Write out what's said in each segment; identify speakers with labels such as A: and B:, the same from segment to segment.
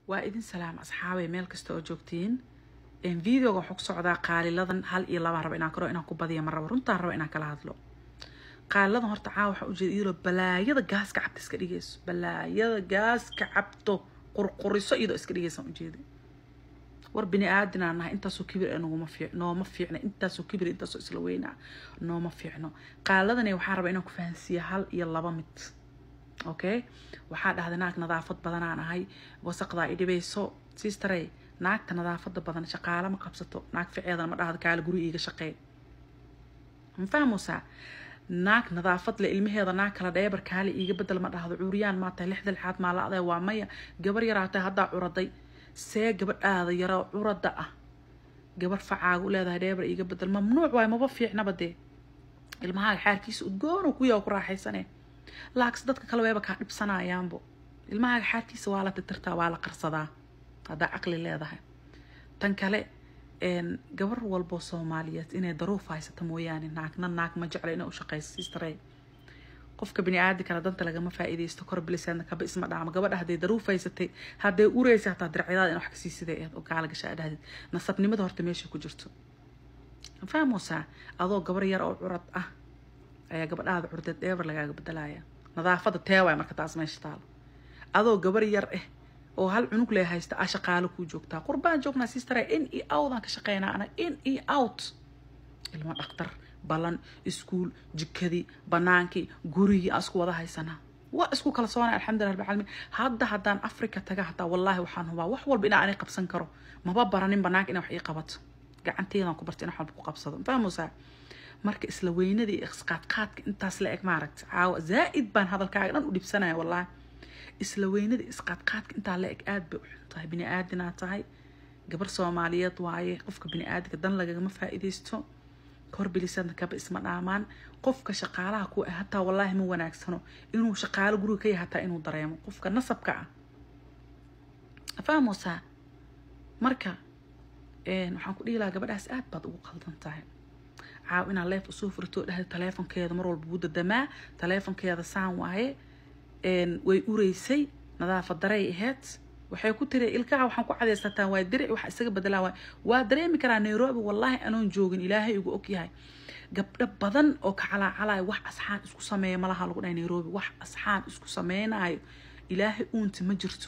A: waa idin salaam asxaabay meel kasta oo joogtiin videoga waxuu ku socdaa qaaliladan hal iyo labaan raba inaan karo inaan ku badiya ma rabo runtaan raba inaan kala hadlo qaaliladan horta caawa waxaa ujeeda iyadoo balaayada gaaska cabta iska dhigayso balaayada gaaska cabto qurquriso iyadoo iska dhigaysaan ujeeda war bini aadinaa nahay intaasoo kibir ee noguma fiic nooma fiicna intaasoo kibir intaasoo isla weynaa nooma fiicno qaaliladani waxaa raba inaan ku fahansiiya hal iyo laba mid okay waxaa dhahday naag nadaafad badanaan ahay wasaqdaa i dhibayso sistarey naagta nadaafada badan shaqaale ma qabsato naag ficeedan ma dhahdo kaale guri iiga shaqee ma fahmeysaa naag nadaafad le ilmaheeda naag kala dheebar kaale iiga bedel ma dhahdo cuuriyaan maa tahay lixda lixaad maa la aday waa maya gabar yaraa tahay haddaa curaday see gabadhaada yaroo curada ah gabar facaagu leedahay dheebar iiga bedel mamnuuc waay maba fiicnaba dee ilmahaaga xaarkiisa udgoon kuyaa ku raaxaysane laakse dadka kale weeba kaa dhibsanayaanbo ilmahaaga xaarkiisa waa la titirtaa waa la qarsadaa haddaa caqli leedahay tan kale gabar walbo soomaaliyeed inay daruuf haysata mooyaane naagna naag ma jecla inay ushaqeyso sistare qofka bini aadi kale danta lagama faa-iideysto kor biliseedna kaba isma dhaamo gabadha hadday daruuf haysatay hadday ureysa hataa dircidaada in wax kasii siday eed oo gaala gashaa dhahdid nasabnimada horta meesha ku jirto fahmoosaa adoo gabar yar oo curad ah ayaa gabadhaada curdeed dheebar lagaaga bedelaya nadaafada teewaay marka taas meesha taalo adoo gabar yar ah oo hal cunug lee haysta a shaqaalo kuu joogtaa qurbaan joognaa sistare in iyo outdaan ka shaqeynaa anag in iyo out ilmo dhaktar ballan iskuul jikadii banaankii gurigii aan isku wada haysanaa waa isku kala soonay alxamdulillah rabbil caalamiin hadda haddaan africa taga hataa wallaahi waxaan hubaa wax walba inaa anay qabsan karo maba baranin banaanka inaa wax ii qabato gacanteedaan ku barta in wax walba ku qabsado fahmeysaa marka isla weynadii isqaadqaadka intaas la eg maaragta caawa zaa-id baan hadalkaaga dhan u dhibsanaya wallaahi isla weynadii isqaadqaadka intaa la eg aada bay u xun tahay bini aadinaa tahay gabar soomaaliyeed waaye qofka bini aadinka dan lagagama faa-iideysto korbilisadna kaba isma dhaamaan qofka shaqaalaha kuwa ah hataa wallaahi ma wanaagsano inuu shaqaalo guriga ka yahay hataa inuu dareemo qofka nasabka ah fahmoosaa marka waxaan ku dhihi lahaa gabadhaas aad baad ugu qaldan tahay caaw inaad leef usoo furto dhahda taleefonkeeda mar walba wuu dadamaa taleefonkeeda saan waaye way ureysay nadaafad daray aheyd waxay ku tiri ilkaha waxaan ku cadaysataa waa diric waxa isaga bedelaa waay waa dareemi karaa nairobi wallaahi anoon joogin ilaahay igu ogyahay gabdho badan oo ka calaacalayo wax asxaan isku sameeya malaha lagu dhahay nairobi wax asxaan isku sameynayo ilaahay uunti ma jirto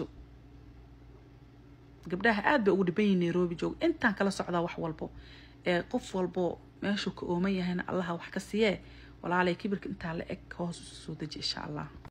A: gabdhaha aad bay ugu dhiban yihin nairobi joog intaan kala socdaa wax walbo ee qof walbo meeshuu ka ooman yahayna allaha wax ka siiyee walaalay kibirka intaa la eg hoos usu soo deji insha allah